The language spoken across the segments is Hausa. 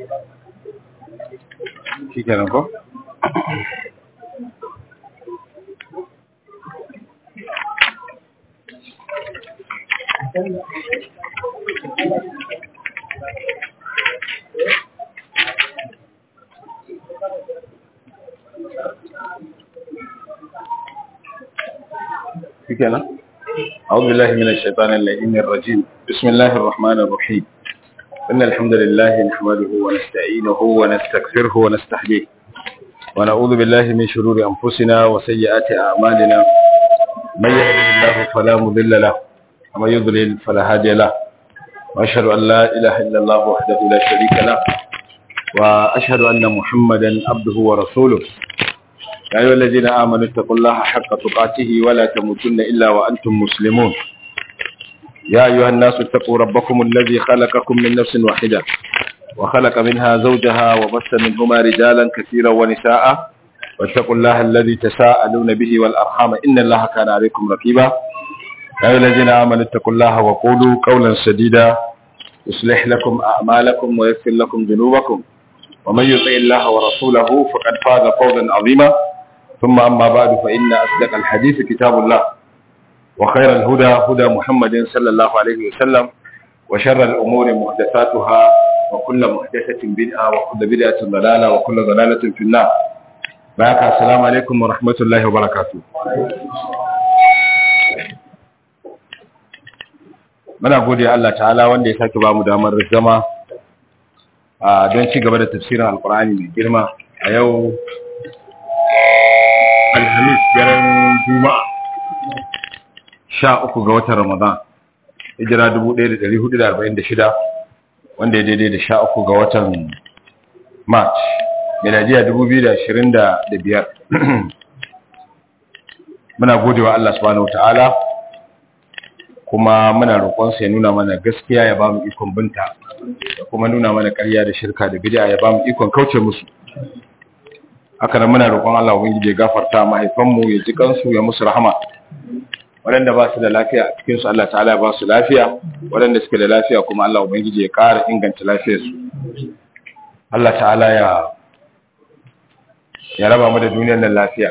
shi kenan ko شكرا أعوذ بالله من الشيطان اللعين الرجيم بسم الله الرحمن الرحيم إن الحمد لله نحمده ونستعينه ونستغفره ونستهديه ونعوذ بالله من شرور أنفسنا وسيئات أعمالنا من يهده الله فلا مضل له ومن يضلل فلا هادي له وأشهد أن لا إله إلا الله وحده لا شريك له وأشهد أن محمدا عبده ورسوله يا أيها الذين آمنوا اتقوا الله حق تقاته ولا تموتن إلا وأنتم مسلمون يا أيها الناس اتقوا ربكم الذي خلقكم من نفس واحدة وخلق منها زوجها وبث منهما رجالا كثيرا ونساء واتقوا الله الذي تساءلون به والأرحام إن الله كان عليكم رقيبا يا أيها الذين آمنوا اتقوا الله وقولوا قولا سديدا يصلح لكم أعمالكم ويغفر لكم ذنوبكم ومن يطع الله ورسوله فقد فاز فوزا عظيما ثم أما بعد فإن أصدق الحديث كتاب الله وخير الهدى هدى محمد صلى الله عليه وسلم وشر الأمور محدثاتها وكل محدثة بدعة وكل بدعة ضلالة وكل ضلالة في النار بارك السلام عليكم ورحمة الله وبركاته muna gode Allah ta'ala wanda ya sake bamu damar zama don ci gaba da tafsirin alkur'ani mai girma a yau alhamis daren juma'a sha uku ga watan ramadan hijira 1446 wanda ya daidai da sha uku ga watan march miladiya 2025 muna godewa Allah subhanahu ta'ala kuma muna roƙonsa ya nuna mana gaskiya ya ba mu ikon binta da kuma nuna mana ƙarya da shirka da bid'a ya ba mu ikon kauce musu haka nan muna roƙon Allah ubangiji ya gafarta mahaifanmu ya ji kansu ya musu rahama waɗanda ba su da lafiya a cikin su Allah ta'ala ya ba su lafiya waɗanda suke da lafiya kuma Allah ubangiji ya ƙara inganta lafiyar su Allah ta'ala ya ya raba mu da duniyar nan lafiya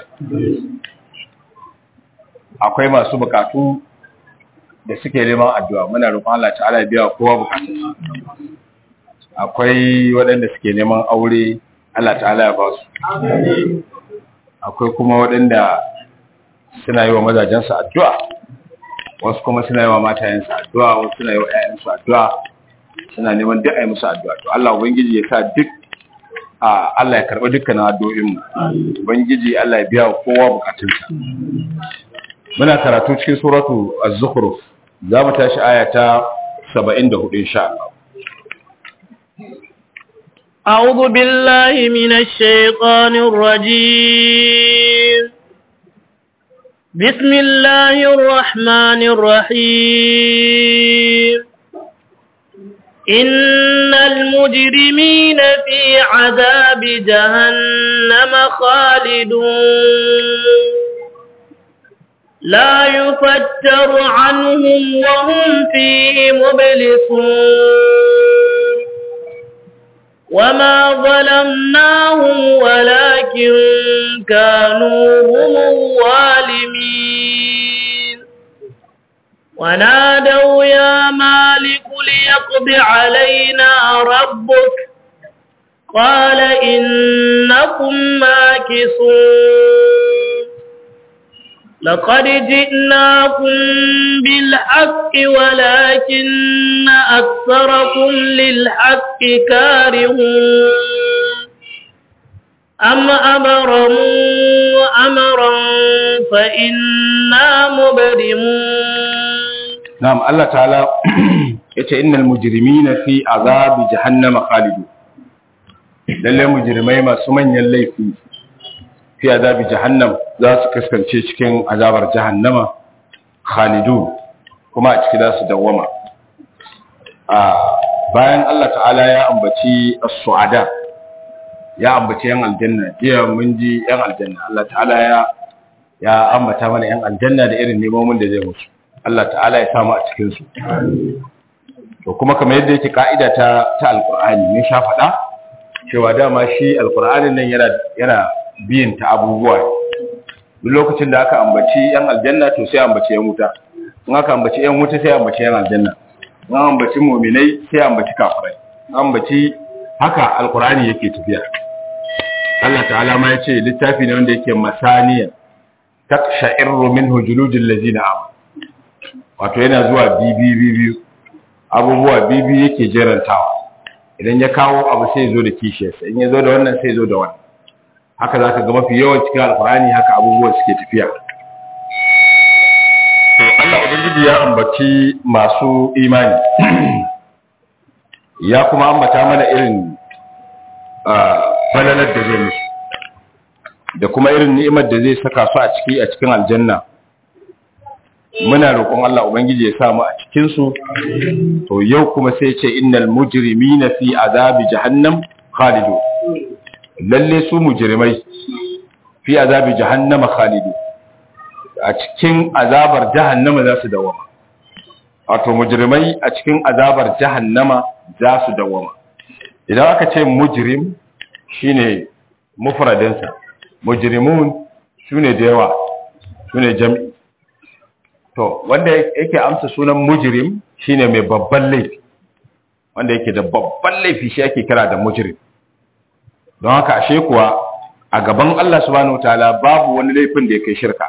akwai masu bukatu da suke neman addu'a muna roƙon Allah ta'ala ya biya kowa bukatunsa akwai waɗanda suke neman aure Allah ta'ala ya ba su akwai kuma waɗanda suna yi wa mazajensu addu'a wasu kuma suna yi wa matayensu addu'a wasu suna yi wa ‘ya'yansu addu'a suna neman duk a yi musu addu'a to Allah Ubangiji ya sa duk Allah ya karɓi dukkanin addu'o'inmu Ubangiji Allah ya biya wa kowa bukatunsa muna karatu cikin suratu az-zukhruf za mu tashi aya ta 74 insha Allah أعوذ بالله من الشيطان الرجيم بسم الله الرحمن الرحيم إن المجرمين في عذاب جهنم خالدون لا يفتر عنهم وهم فيه مبلسون وما ظلمناهم ولكن كانوا هم الظالمين ونادوا يا مالك ليقض علينا ربك قال إنكم ماكثون لقد جئناكم بالحق ولكن أكثركم للحق كارهون أم أبرموا أمرا فإنا مبرمون نعم الله تعالى yace innal mujrimina fi azabi jahannama khalidun lalle mujrimai masu manyan laifi fi azabi jahannam za su kaskance cikin azabar jahannama khalidun kuma a ciki za su dawwama a bayan Allah ta'ala ya ambaci as-su'ada ya ambaci yan aljanna jiya mun ji yan aljanna Allah ta'ala ya ya ambata mana yan aljanna da irin nemomin da zai musu Allah ta'ala ya samu a cikin su to kuma kamar yadda yake ka'ida ta ta alqur'ani ne sha faɗa cewa dama shi alkur'anin nan yana yana biyin ta abubuwa duk lokacin da aka ambaci yan aljanna to sai ambaci yan wuta in aka ambaci yan wuta sai ambaci yan aljanna in ambaci mu'minai sai ambaci kafirai ambaci haka alkur'ani yake tafiya Allah ta'ala ma yace littafi ne wanda yake masaniya taksha'irru minhu juludul ladzina amanu wato yana zuwa bibi bibi abubuwa bibi yake jerantawa idan ya kawo abu sai zo da kishiyarsa in ya zo da wannan sai zo da wannan haka zaka ga mafi yawan cikin alkur'ani haka abubuwa suke tafiya to Allah ubangiji ya ambaci masu imani ya kuma ambata mana irin falalar da zai musu da kuma irin ni'imar da zai saka su a ciki a cikin aljanna muna roƙon Allah ubangiji ya sa mu a cikin su to yau kuma sai ce innal mujrimina fi azabi jahannam khalidu lalle su mujrimai fi azabi jahannama khalidu a cikin azabar jahannama za su dawama wato mujrimai a cikin azabar jahannama za su dawama idan aka ce mujrim shine mufradinsa mujrimun sune da yawa sune jam'i to wanda yake amsa sunan mujrim shine mai babban laifi wanda yake da babban laifi shi ake kira da mujrim don haka ashe kuwa a gaban Allah subhanahu wataala babu wani laifin da yake shirka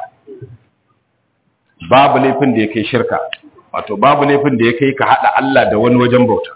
babu laifin da yake shirka wato babu laifin da yake ka hada Allah da wani wajen bauta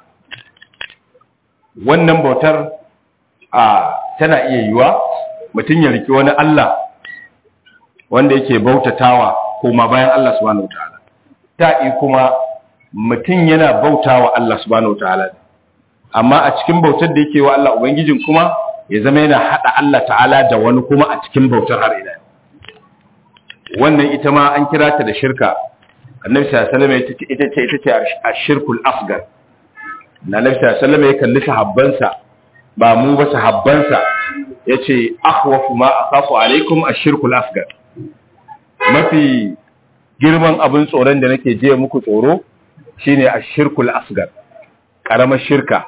wannan bautar a tana iya yiwa mutum ya riki wani Allah wanda yake bautatawa kuma bayan Allah subhanahu wataala ta'i kuma mutum yana bautawa Allah subhanahu wataala amma a cikin bautar da yake wa Allah ubangijin kuma ya zama yana hada Allah ta'ala da wani kuma a cikin bautar har ila wannan ita ma an kira ta da shirka annabi sallallahu alaihi wasallam ita ce ita ce ashirkul asgar annabi sallallahu alaihi wasallam ya kalli sahabbansa ba mu ba sahabbansa yace akhwafu ma akhafu alaikum ashirkul asgar mafi girman abin tsoron da nake je muku tsoro shine ashirkul asgar karamar shirka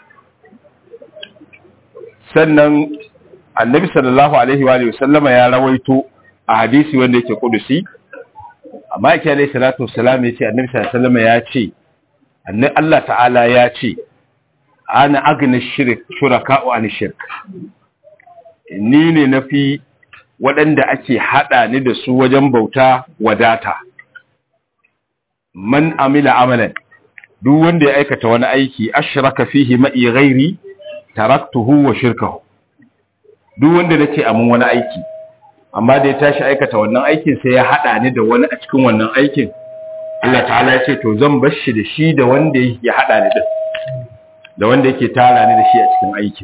sannan annabi sallallahu alaihi wa sallama ya rawaito a hadisi wanda yake kudusi amma yake alaihi salatu wassalam yace annabi sallallahu alaihi wasallama ya ce annabi Allah ta'ala ya ce ana agna shirk shuraka'u an shirk ni ne nafi waɗanda ake haɗa ni da su wajen bauta wadata man amila amalan duk wanda ya aikata wani aiki ashraka fihi ma'i ghairi taraktuhu wa shirkahu duk wanda nace amun wani aiki amma da ya tashi aikata wannan aikin sai ya haɗa ni da wani a cikin wannan aikin Allah ta'ala ya ce to zan bar shi da shi da wanda ya haɗa ni da da wanda yake tara ni da shi a cikin aikin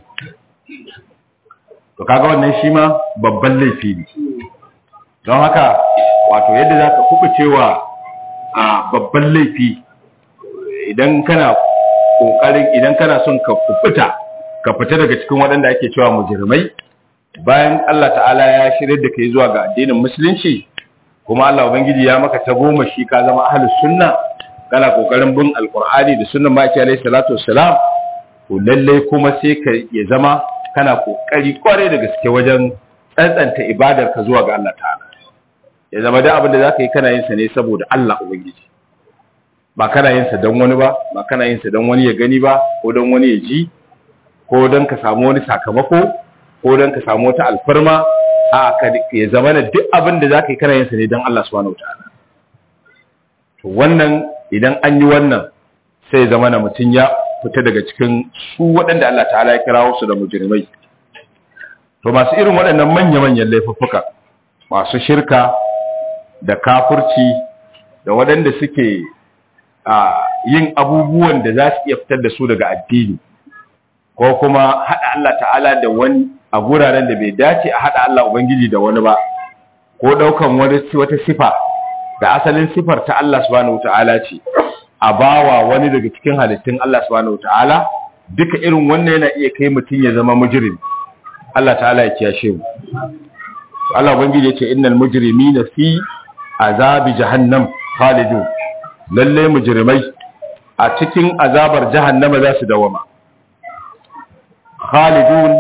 to kaga wannan shi ma babban laifi ne don haka wato yadda za ka kubucewa a babban laifi idan kana kokarin idan kana son ka kubuta ka fita daga cikin waɗanda ake cewa mujrimai bayan Allah ta'ala ya shirye da kai zuwa ga addinin musulunci kuma Allah ubangiji ya maka ta goma shi ka zama ahlus sunna kana kokarin bin alqur'ani da sunnan maki alaihi salatu wassalam to lalle kuma sai ka ya zama kana kokari kware da gaske wajen tsantsanta ibadar ka zuwa ga Allah ta'ala ya zama da abin da zaka yi kana yin sa ne saboda Allah ubangiji ba kana yin sa don wani ba ba kana yin sa don wani ya gani ba ko don wani ya ji ko don ka samu wani sakamako ko don ka samu wata alfarma a ka ya zama da duk abin da zaka yi kana yin sa ne don Allah subhanahu wataala to wannan idan an yi wannan sai ya zama na mutum ya fita daga cikin su waɗanda Allah ta'ala ya kirawo su da mujrimai to masu irin waɗannan manya-manyan laifuffuka masu shirka da kafurci da waɗanda suke yin abubuwan da za su iya fitar da su daga addini ko kuma haɗa Allah ta'ala da wani a guraren da bai dace a haɗa Allah Ubangiji da wani ba ko ɗaukan wata sifa da asalin sifar ta Allah subhanahu ta'ala ce a bawa wani daga cikin halittun Allah subhanahu ta'ala duka irin wannan yana iya kai mutum ya zama mujrim Allah ta'ala ya kiyashe mu Allah Ubangiji ya ce innal mujrimina fi azabi jahannam khalidun lalle mujrimai a cikin azabar jahannama za su dawama khalidun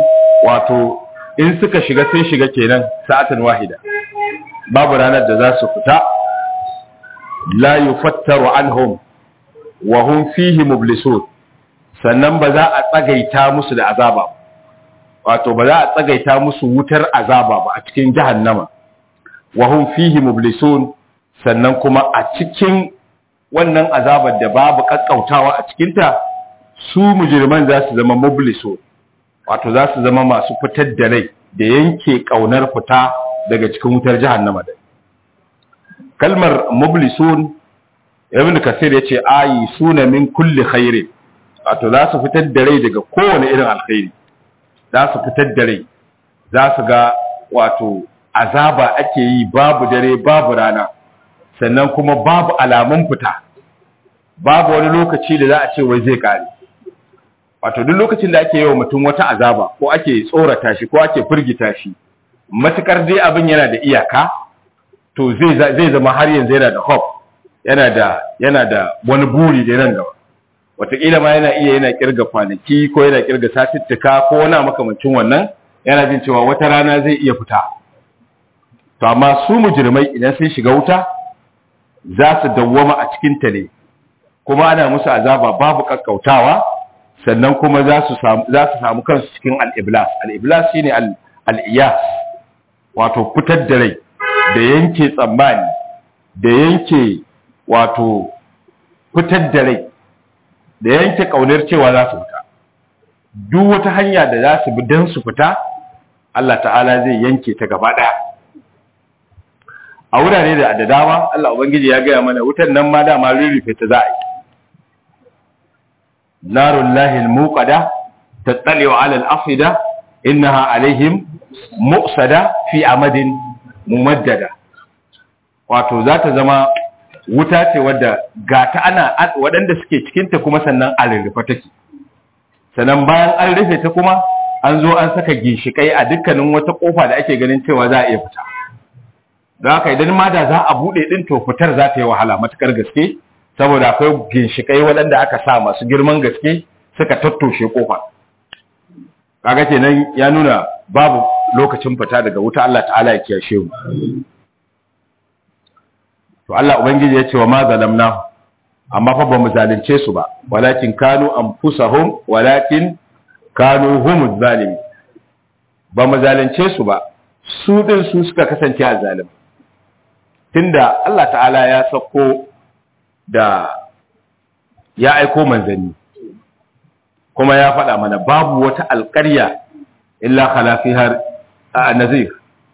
wato in suka shiga sun shiga kenan sa'atan wahida babu ranar da za su fita la yufattaru anhum wa hum fihi mublisun sannan ba za a tsagaita musu da azaba wato ba za a tsagaita musu wutar azaba ba a cikin jahannama wa hum fihi mublisun sannan kuma a cikin wannan azabar da babu kakkautawa a cikinta su mujirman za su zama mublisun wato za su zama masu fitar da rai da yanke kaunar fita daga cikin wutar jahannama da kalmar mublisun ibn kasir yace ayi suna min kulli khairin wato za su fitar da rai daga kowane irin alkhairi za su fitar da rai za su ga wato azaba ake yi babu dare babu rana sannan kuma babu alamun fita babu wani lokaci da za a ce wai zai kare wato duk lokacin da ake yi wa mutum wata azaba ko ake tsorata shi ko ake firgita shi matukar dai abin yana da iyaka to zai zama har yanzu yana da hope yana da yana da wani buri da nan gaba wataƙila ma yana iya yana kirga kwanaki ko yana kirga satuttuka ko wani makamancin wannan yana jin cewa wata rana zai iya fita to amma su mujrimai idan sun shiga wuta za su dawwama a cikin ta ne kuma ana musu azaba babu kakkautawa sannan kuma za su samu za su samu kansu cikin al-iblas al-iblas shine al-iyas wato fitar da rai da yanke tsammani da yanke wato fitar da rai da yanke kaunar cewa za su fita duk wata hanya da za su bi don su fita Allah ta'ala zai yanke ta gaba ɗaya a wurare da da dama Allah ubangiji ya gaya mana wutar nan ma dama rurrufe ta za a yi narun lahil muqada tattalewa alal afida innaha alaihim mu'sada fi amadin mumaddada wato za ta zama wuta ce wadda ga ta ana waɗanda suke cikinta kuma sannan a rurrufe take sannan bayan an rufe ta kuma an zo an saka ginshikai a dukkanin wata kofa da ake ganin cewa za a iya fita don haka idan ma da za a buɗe ɗin to fitar za ta yi wahala matukar gaske saboda akwai ginshikai waɗanda aka sa masu girman gaske suka tattoshe kofa kaga kenan ya nuna babu lokacin fita daga wuta Allah ta'ala ya kiyashe mu to Allah ubangiji ya ce wa ma zalamna amma fa ba mu zalunce su ba walakin kanu anfusahum walakin kanu humuz zalimin ba mu zalunce su ba su din su suka kasance a zalim tunda Allah ta'ala ya sako da ya aiko manzanni kuma ya faɗa mana babu wata alƙarya illa khala fiha nazir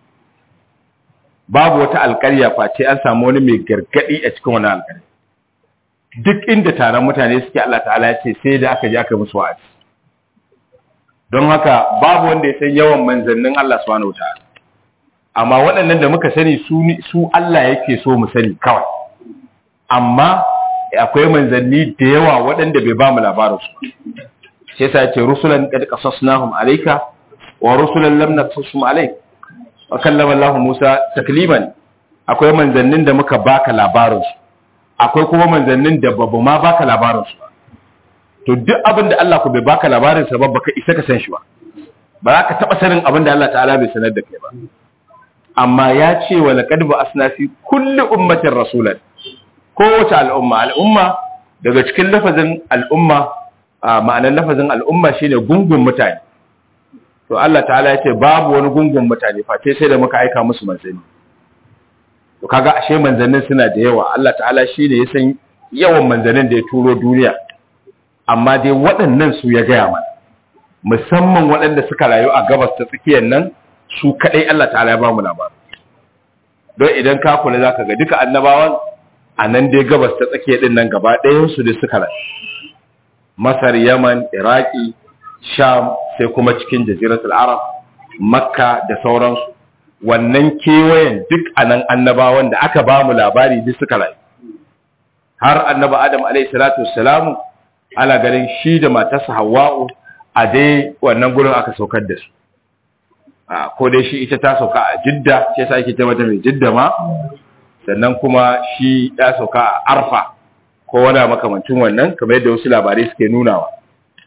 babu wata alƙarya face an samu wani mai gargadi a cikin wani alƙarya duk inda taron mutane suke Allah ta'ala ya ce sai da aka je aka musu wa'azi don haka babu wanda ya san yawan manzannin Allah subhanahu wataala amma waɗannan da muka sani su su Allah yake so mu sani kawai amma akwai manzanni da yawa waɗanda bai ba mu labarin su sai sa ce rusulan qad qasasnahum alayka wa rusulan lam naqsusum alayka wa kallama Allah Musa takliman akwai manzannin da muka baka labarin su akwai kuma manzannin da babu ma baka labarin su to duk abin da Allah ku bai baka labarin sa ba baka isa ka san shi ba ba za ka taba sanin abin da Allah ta'ala bai sanar da kai ba amma ya ce wa laqad ba'asna fi kulli ummatin rasulan kowace al'umma al'umma daga cikin lafazin al'umma ma'anar lafazin al'umma shine gungun mutane to Allah ta'ala ya ce babu wani gungun mutane face sai da muka aika musu manzanni to kaga ashe manzannin suna da yawa Allah ta'ala shine ya san yawan manzannin da ya turo duniya amma dai waɗannan su ya gaya mana musamman waɗanda suka rayu a gabas ta tsakiyar nan su kaɗai Allah ta'ala ya ba mu labarin don idan ka kula zaka ga duka annabawan a nan dai gabas ta tsakiyar din nan gaba ɗayan su da suka rayu Masar Yaman Iraki Sham sai kuma cikin jaziratul Arab Makka da sauransu wannan kewayen duk anan annabawan da aka ba mu labari duk suka rayu har annaba Adam alaihi salatu wassalamu ana ganin shi da matarsa Hawwa'u a dai wannan gurin aka saukar da su ko dai shi ita ta sauka a Jidda sai sa ake ta mata mai Jidda ma sannan kuma shi ya sauka a Arfa ko wani makamancin wannan kamar yadda wasu labarai suke nunawa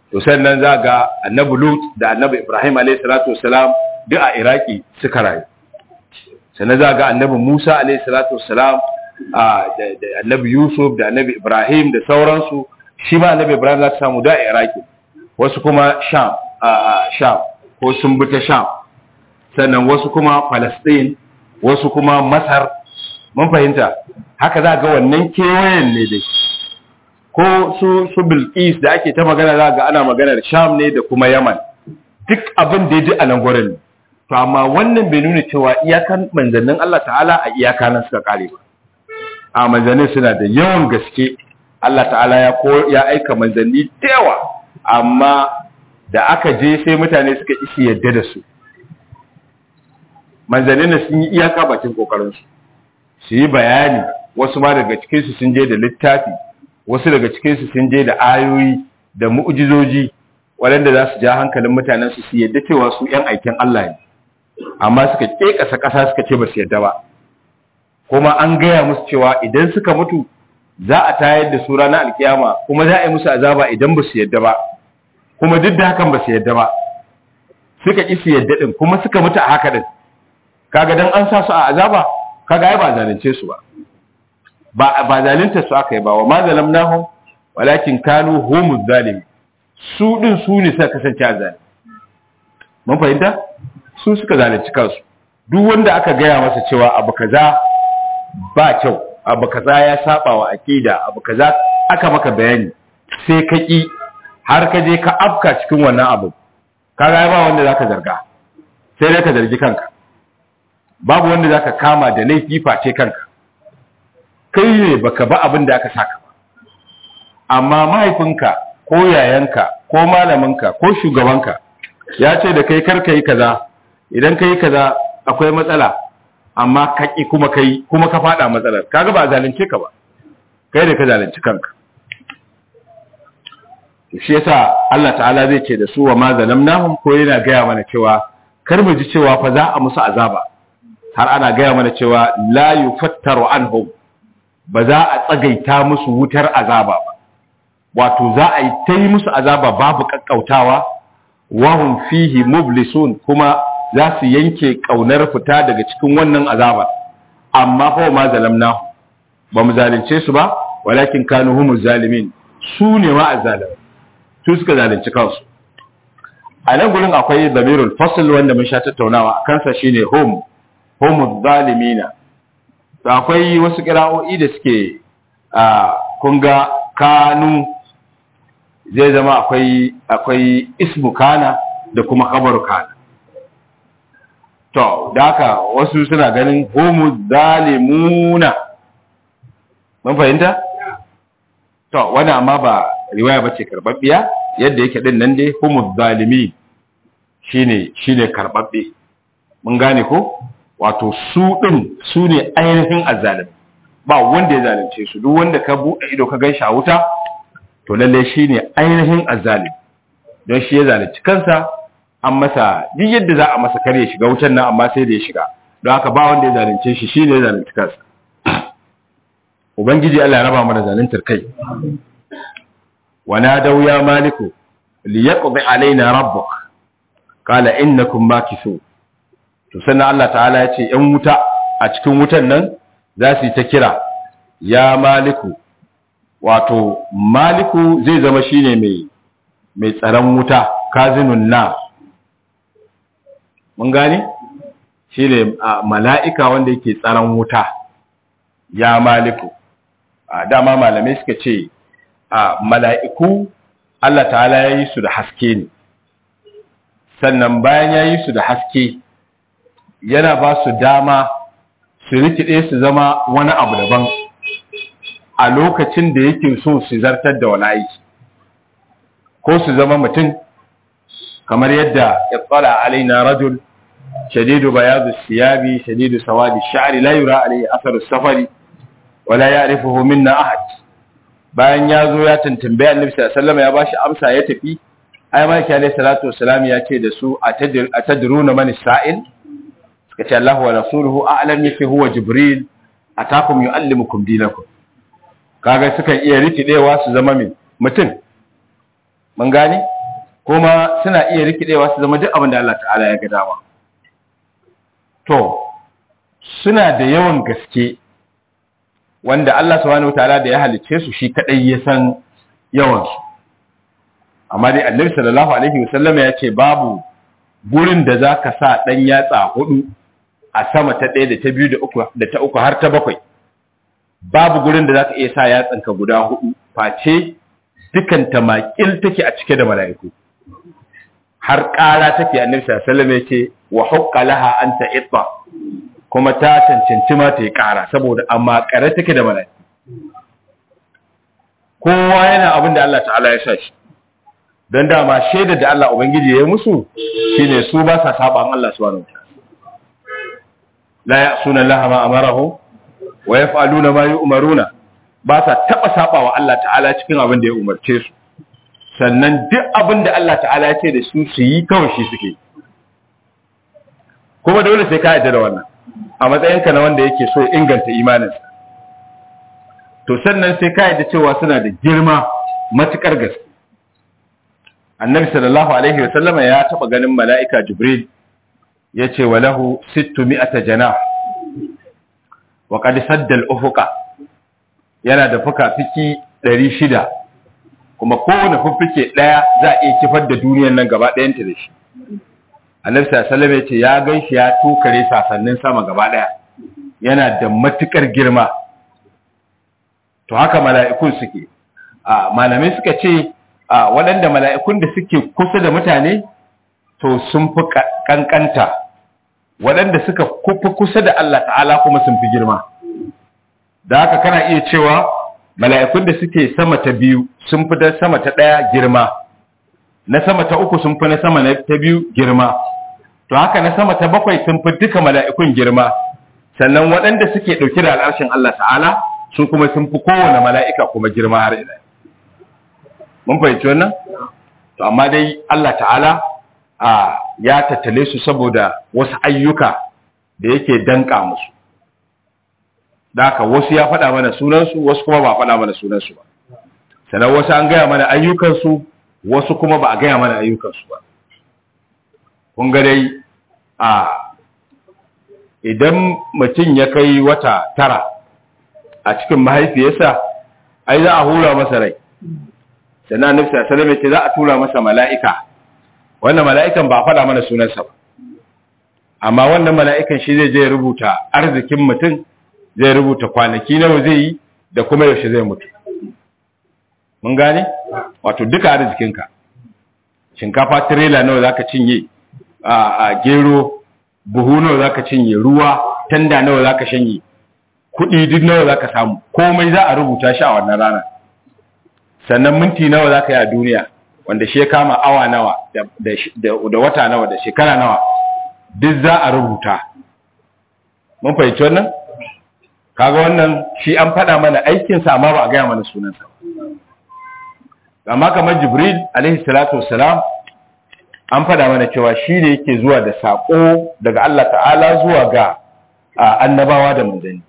to sannan za ga annabi lut da annabi ibrahim alayhi salatu wassalam duk a iraki suka rayu sannan za ga annabi musa alayhi salatu wassalam da annabi yusuf da annabi ibrahim da sauransu shi ma annabi ibrahim za ta samu da a iraki wasu kuma sham sham ko sun bi ta sham sannan wasu kuma palestine wasu kuma masar mun fahimta haka za ga wannan kewayen ne dai ko su su bilqis da ake ta magana za ga ana maganar sham ne da kuma yaman duk abin da ya ji a nan gurin to amma wannan bai nuna cewa iyakan manzannin Allah ta'ala a iyaka nan suka kare ba a manzannin suna da yawan gaske Allah ta'ala ya ko ya aika manzanni da yawa amma da aka je sai mutane suka isi yadda da su manzannin sun yi iyaka bakin kokarin su su yi bayani wasu ma daga cikin su sun je da littafi wasu daga cikin su sun je da ayoyi da mu'jizoji waɗanda za su ja hankalin mutanen su su yadda cewa su ‘yan aikin Allah ne, amma suka ƙeƙasa ƙasa suka ce ba su yadda ba, kuma an gaya musu cewa idan suka mutu za a tayar da su ranar alkiyama kuma za a yi musu azaba idan ba su yadda ba, kuma duk da hakan ba su yadda ba, suka ƙi su yadda ɗin kuma suka mutu a haka ɗin, kaga dan an sa su a azaba, kaga ai ba zalunce su ba. Ba ba zalunta su aka yi ba wa ma zalamnahum walakin kanu humuz zalimin su ɗin su ne suka kasance a zane mun fahimta su suka zalunci kansu duk wanda aka gaya masa cewa abu kaza ba kyau abu kaza ya saba wa aqida abu kaza aka maka bayani sai ka ki har ka je ka afka cikin wannan abu kaga ba wanda zaka zarga sai dai ka zargi kanka babu wanda zaka kama da laifi face kanka kai ne baka ba abin da aka saka ba amma mahaifinka ko yayanka ko malaminka ko shugabanka ya ce da kai karka yi kaza idan ka yi kaza akwai matsala amma ka ƙi kuma ka yi kuma ka faɗa matsalar kaga ba zalunce ka ba kai da ka zalunci kanka shi yasa Allah ta'ala zai ce da su wa ma zalamnahum ko yana gaya mana cewa kar mu ji cewa fa za a musu azaba har ana gaya mana cewa la yufattaru anhum ba za a tsagaita musu wutar azaba ba wato za a yi ta yi musu azaba babu kakkautawa wahum fihi mublisun kuma za su yanke kaunar fita daga cikin wannan azaba amma fa ma zalamna ba mu zalunce su ba walakin kanu humuz zalimin su ne ma azzalim su suka zalunci kansu a nan gurin akwai zamirul fasl wanda mun sha tattaunawa a kansa shine hum humuz zalimina to akwai wasu kira'o'i da suke a kun ga kanu zai zama akwai akwai ismu kana da kuma khabaru kana to da haka wasu suna ganin homu zalimuna mun fahimta to wani amma ba riwaya bace karbabbiya yadda yake din nan dai homu zalimi shine shine karbabbe mun gane ko wato su din su ne ainihin azzalimi ba wanda ya zalunce su duk wanda ka buɗe ido ka gan shi a wuta to lalle shi ne ainihin azzalim don shi ya zalunci kansa an masa duk yadda za a masa kar ya shiga wutan nan amma sai da ya shiga don haka ba wanda ya zalunce shi shi ne ya zalunci kansa ubangiji Allah ya raba mana zaluntar kai wa nadaw ya maliku liyaqdi alaina rabbuk qala innakum makisun to sannan Allah ta'ala ya ce yan wuta a cikin wutan nan za su yi ta kira ya maliku wato maliku zai zama shine mai mai tsaron wuta kazinun na mun gane shine mala'ika wanda yake tsaron wuta ya maliku dama malamai suka ce mala'iku Allah ta'ala ya yi su da haske ne sannan bayan ya yi su da haske yana ba su dama su rikide su zama wani abu daban a lokacin da yake so su zartar da wani aiki ko su zama mutum kamar yadda ya tsala alaina rajul shadidu bayadu siyabi shadidu sawadi sha'ri la yura alayhi athar safari wala ya'rifuhu minna ahad bayan ya zo ya tantambe annabi sallallahu alaihi wasallam ya bashi amsa ya tafi ai malaki alayhi salatu wassalam ya ce da su atadruna man sa'il suka ce Allah wa rasuluhu a'lam yafi huwa jibril atakum yuallimukum dinakum kaga sukan iya rikidewa su zama min mutum mun gane kuma suna iya rikidewa su zama duk abin da Allah ta'ala ya ga dama to suna da yawan gaske wanda Allah subhanahu ta'ala da ya halicce su shi kadai ya san yawan su amma dai Annabi sallallahu alaihi wasallam ya ce babu gurin da zaka sa dan yatsa hudu a sama ta ɗaya da ta biyu da uku da ta uku har ta bakwai babu gurin da zaka iya sa yatsanka guda hudu face dukan ta makil take a cike da mala'iku har ƙara take annabi sallallahu alaihi wasallam yace wa hukka laha an ta'itta kuma ta cancanci ma ta yi ƙara saboda amma ƙare take da mala'iku kowa yana abin da Allah ta'ala ya sa shi don dama shaida da Allah ubangiji ya yi musu shine su ba sa saba Allah subhanahu wa la ya'suna Allah ma amarahu wa yaf'aluna ma yu'maruna ba sa taba saba wa Allah ta'ala cikin abin da ya umarce su sannan duk abin da Allah ta'ala ya ce da su su yi kawai shi suke kuma dole sai ka yarda da wannan a matsayinka na wanda yake so inganta imaninsa to sannan sai ka yarda cewa suna da girma matukar gaske annabi sallallahu alaihi wasallama ya taba ganin mala'ika jibril ya ce wa lahu sittu mi'ata jana wa qad sadda al-ufuqa yana da fuka-fiki 600 kuma kowane fuffuke daya za a iya kifar da duniyar nan gaba ɗayan ta da shi annabi sallallahu alaihi ya ce ya ganshi ya tukare sasannin sama gaba daya yana da matukar girma to haka mala'ikun suke a malamai suka ce a waɗanda mala'ikun da suke kusa da mutane to sun fi kankanta waɗanda suka fi kusa da Allah ta'ala kuma sun fi girma da haka kana iya cewa mala'ikun da suke sama ta biyu sun fi da sama ta ɗaya girma na sama ta uku sun fi na sama ta biyu girma to haka na sama ta bakwai sun fi duka mala'ikun girma sannan waɗanda suke ɗauki da al'arshin Allah ta'ala su kuma sun fi kowane mala'ika kuma girma har ila mun fahimci wannan to amma dai Allah ta'ala a ya tattale su saboda wasu ayyuka da yake danka musu da haka wasu ya faɗa mana sunansu wasu kuma ba faɗa mana sunansu ba sannan wasu an gaya mana ayyukansu wasu kuma ba a gaya mana ayyukansu ba kun ga dai a idan mutum ya kai wata tara a cikin mahaifiyarsa ai za a hura masa rai sannan annabi sallallahu alaihi wasallam ce za a tura masa mala'ika wannan mala'ikan ba faɗa mana sunansa ba amma wannan mala'ikan shi zai je rubuta arzikin mutum zai rubuta kwanaki nawa zai yi da kuma yaushe zai mutu mun gane wato duka arzikinka shinkafa tirela nawa zaka cinye a gero buhu nawa zaka cinye ruwa tanda nawa zaka shanye kuɗi duk nawa zaka samu komai za a rubuta shi a wannan rana sannan minti nawa zaka yi a duniya wanda shi ya kama awa nawa da wata nawa da shekara nawa duk za a rubuta mun fahimci wannan kaga wannan shi an faɗa mana aikinsa amma ba a gaya mana sunansa amma kamar jibril alaihi salatu wassalam an faɗa mana cewa shi ne yake zuwa da saƙo daga Allah ta'ala zuwa ga annabawa da manzanni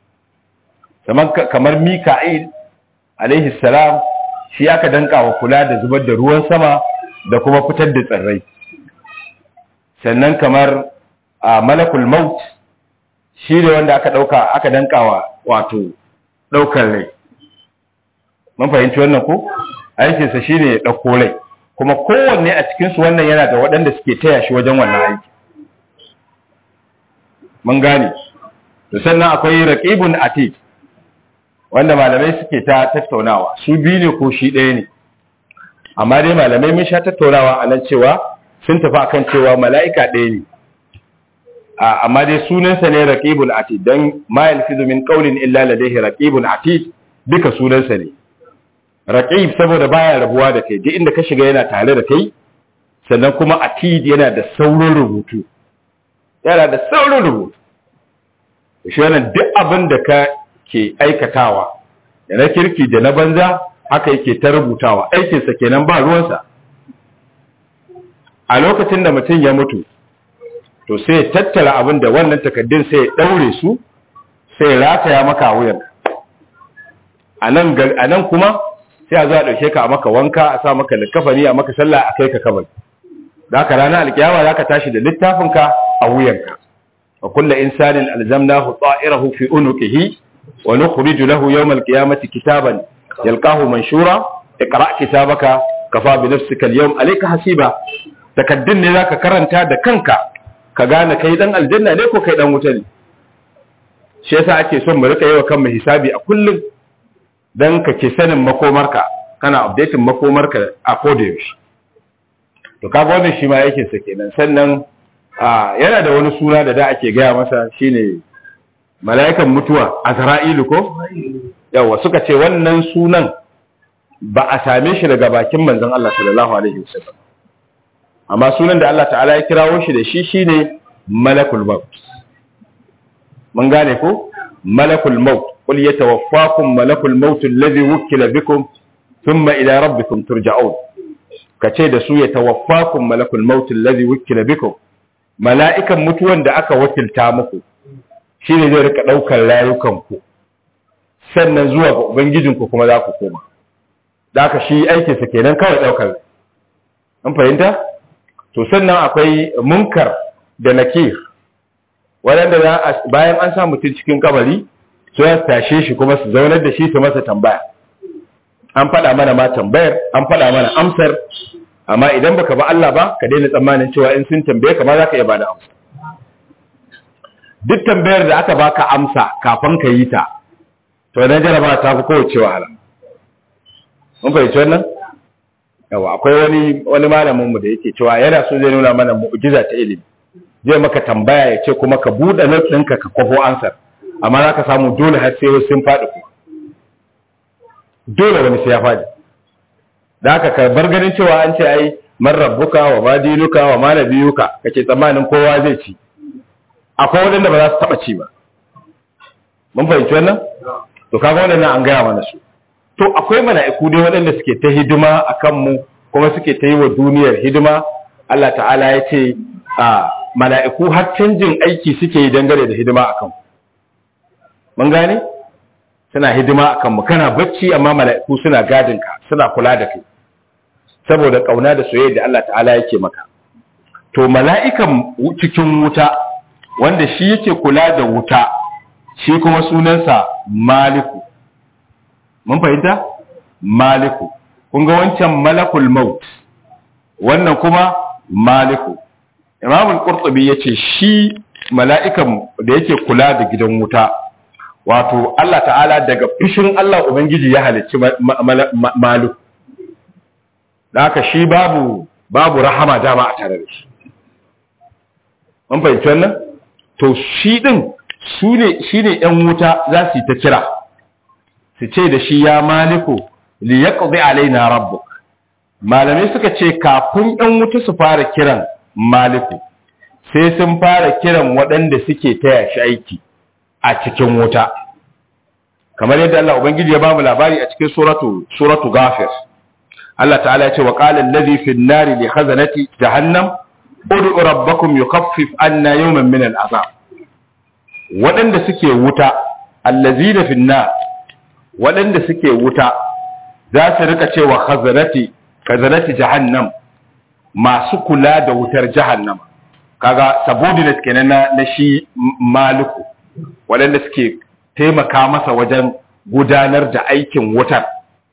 kamar mika'il alaihi salam shi aka danka wa kula da zubar da ruwan sama da kuma fitar da tsirrai sannan kamar malakul maut shi ne wanda aka ɗauka aka dankawa wato ɗaukar rai mun fahimci wannan ko aikinsa shi ne ya ɗauko rai kuma kowanne a cikinsu wannan yana da waɗanda suke taya shi wajen wannan aiki mun gane to sannan akwai raqibun atid wanda malamai suke ta tattaunawa su biyu ne ko shi ɗaya ne amma dai malamai mun sha tattaunawa a nan cewa sun tafi akan cewa mala'ika ɗaya ne amma dai sunansa ne raqibul atid dan ma yalfizu min qawlin illa ladayhi raqibun atid duka sunansa ne raqib saboda baya rabuwa da kai duk inda ka shiga yana tare da kai sannan kuma atid yana da saurin rubutu yana da saurin rubutu shi wannan duk abin da ka ke aikatawa da na kirki da na banza haka yake ta rubutawa aikinsa kenan ba ruwansa a lokacin da mutum ya mutu to sai ya tattara abin da wannan takaddun sai ya daure su sai ya rataya maka wuyan a nan kuma sai a zo a ɗauke ka a maka wanka a sa maka likafani a maka sallah a kai ka kabari da haka ranar alkiyama za ka tashi da littafinka a wuyanka wa kulla insanin alzamnahu ta'irahu fi unuqihi wa nukhriju lahu yawm alqiyamati kitaban yalqahu manshura iqra kitabaka kafa bi nafsika al-yawm alayka hasiba takaddun ne zaka karanta da kanka ka gane kai dan aljanna ne ko kai dan wuta ne shi yasa ake son mu rika yawa kanmu hisabi a kullum dan ka ke sanin makomarka kana updating makomarka a koda yaushe to kaga wannan shi ma yake sa kenan sannan yana da wani suna da da ake gaya masa shine mala'ikan mutuwa azra'ilu ko yawa suka ce wannan sunan ba a same shi daga bakin manzon Allah sallallahu alaihi wasallam amma sunan da Allah ta'ala ya kirawo shi da shi shine malakul maut mun gane ko malakul maut qul yatawaffakum malakul maut alladhi wukila bikum thumma ila rabbikum turja'un kace da su yatawaffakum malakul maut alladhi wukila bikum mala'ikan mutuwan da aka wakilta muku shine zai rika daukar rayukan ku sannan zuwa ga ubangijinku kuma za ku koma da aka shi aikinsa kenan kawai daukar an fahimta to sannan akwai munkar da nakir waɗanda za a bayan an sa mutum cikin kabari su ya tashe shi kuma su zaunar da shi su masa tambaya an faɗa mana ma tambayar an faɗa mana amsar amma idan baka ba Allah ba ka daina tsammanin cewa in sun tambaye ka ma za ka iya bada amsa duk tambayar da aka baka amsa kafin ka yi ta to na jaraba ta fi kowace wahala mun fahimci wannan yawa akwai wani wani malamin mu da yake cewa yana so zai nuna mana mu'jiza ta ilimi zai maka tambaya ya ce kuma ka buɗe nan ɗinka ka kwafo ansar amma za ka samu dole har sai sun faɗi kuma dole wani sai ya faɗi da haka ka bar ganin cewa an ce ai man rabbuka wa ma dinuka wa ma nabiyuka kake tsammanin kowa zai ci akwai waɗanda ba za su taɓa ci ba mun fahimci wannan to kaga waɗannan an gaya mana su to akwai mala'iku dai waɗanda suke ta hidima a kanmu kuma suke ta yi wa duniyar hidima Allah ta'ala ya ce a mala'iku har canjin aiki suke yi dangane da hidima a kanmu mun gane suna hidima a kanmu kana bacci amma mala'iku suna gadinka suna kula da kai saboda ƙauna da soyayya da Allah ta'ala yake maka to mala'ikan cikin wuta wanda shi yake kula da wuta shi kuma sunansa maliku mun fahimta maliku kun ga wancan malakul maut wannan kuma maliku imam al-qurtubi yace shi mala'ikan da yake kula da gidan wuta wato Allah ta'ala daga fushin Allah ubangiji ya halicci maliku da haka shi babu babu rahama dama a tare da shi mun fahimci wannan to shi din su ne shi ne ‘yan wuta za su yi ta kira su ce da shi ya maliku li ya ƙazi alaina rabbu malamai suka ce kafin ‘yan wuta su fara kiran maliku sai sun fara kiran waɗanda suke taya shi aiki a cikin wuta kamar yadda Allah Ubangiji ya bamu labari a cikin suratu suratu ghafir Allah ta'ala ya ce wa qala allazi fi an-nari li khazanati jahannam ud'u rabbakum yukhaffif anna yawman min al-'adab waɗanda suke wuta allazi da finna waɗanda suke wuta za su rika cewa khazanati khazanati jahannam masu kula da wutar jahannam kaga subordinate kenan na, na shi maliku waɗanda suke taimaka masa wajen gudanar da aikin wutar